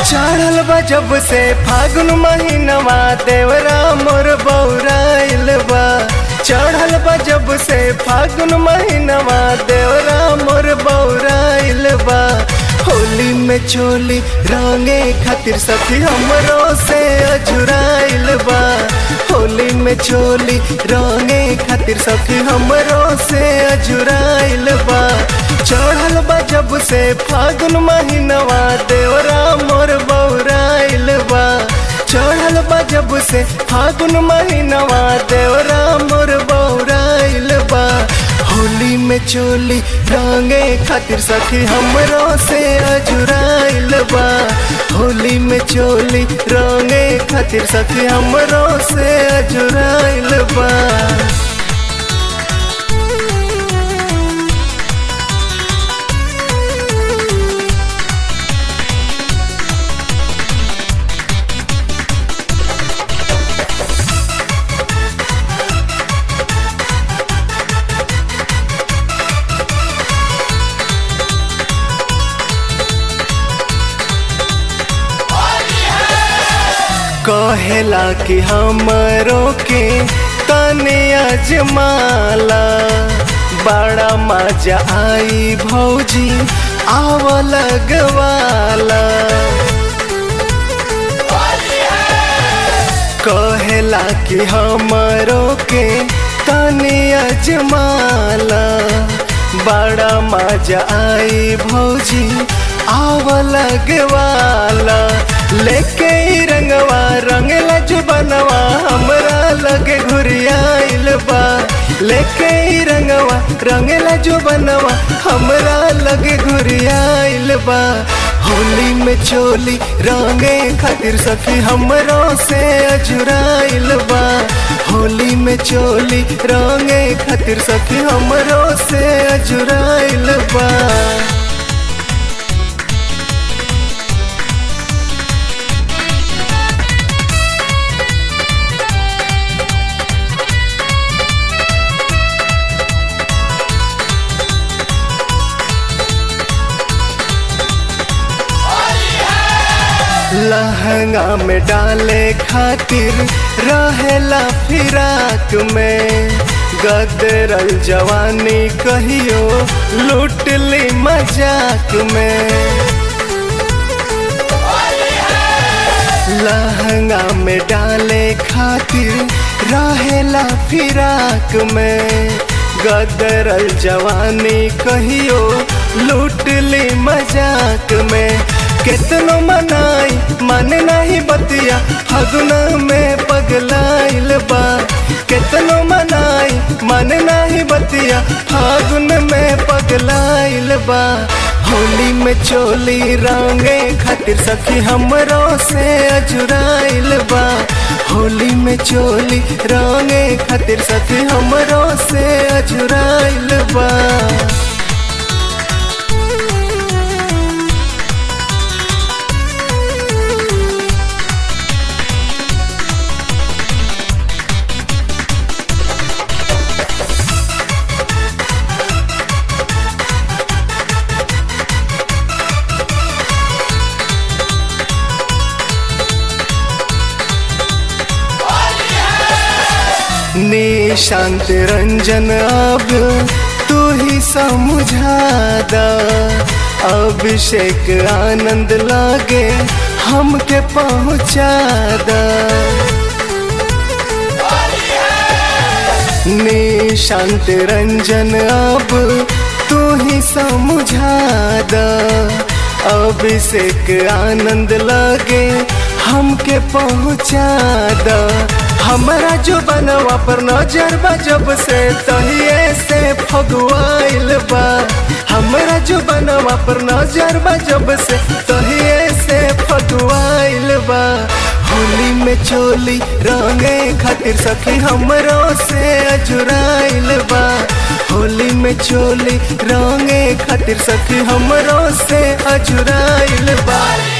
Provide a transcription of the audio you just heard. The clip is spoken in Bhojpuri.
चढ़ल बा जब से फागुन महीनवा देवरा मोर बौराइल बा चढ़ल बा जब से फागुन महीनवा देवरा मोर बौराइल बा होली में चोली रंगे खातिर सखी हमरो से अजुराइल बा होली में चोली रंगे खातिर सखी हमरो से अजुराइल बा चढ़ल बा जब से फागुन महीनवा देवरा मोर बौराइल बा चढ़ल बा जब से फागुन महीनवा देवरा मोर बौराइल बा होली में चोली रंगे खातिर सखी हमरो से अजुराइल बा होली में चोली रंगे खातिर सखी हमरो से अजुराइल बा कहेला कि हमरो के तने अजमाला बड़ा मजा आई भौजी आव लगवाला कहेला कि हमरो के तने अजमाला बड़ा मजा आई भौजी आव लगवाला लेके ई रंगवा रंगला जुबनवा हमरा लगे घुरियाइल बा लेके ई रंगवा रंगला जुबनवा हमरा लगे घुरियाइल बा होली में चोली रंगे खातिर सखी हमरो से अजुराइल बा होली में चोली रंगे खातिर सखी हमरो से अजुराइल बा लहंगा में डाले खातिर रहेला फिराक में गदरल जवानी कहियो लूट ली मजाक में लहंगा में डाले खातिर रहेला फिराक में गदरल जवानी कहियो लूट ली मजाक में केतनो मनाई मन नहीं बतिया फगुना में पगलाइल बा केतनो मनाई मन नहीं बतिया फागुन में पगलाइल बा होली में चोली रंगे खातिर सखी हमरो से अजुराइल बा होली में चोली रंगे खातिर सखी हमरो से अजुराइल बा निशांत रंजन अब तू ही समझा दा अभिषेक आनंद लागे हमके पहुँचा दा निशांत रंजन अब तू ही समझा दा अभिषेक आनंद लागे हमके पहुँचा दा हमारा जो बनवा पर नजर बा जब से तहिए से फगुआइल बा हमारा जो बनवा पर नजर बा जब से तहिए से फगुआइल बा होली में चोली रंगे खातिर सखी हमरो से अजुराइल बा होली में चोली रंगे खातिर सखी हमरो से अजुराइल बा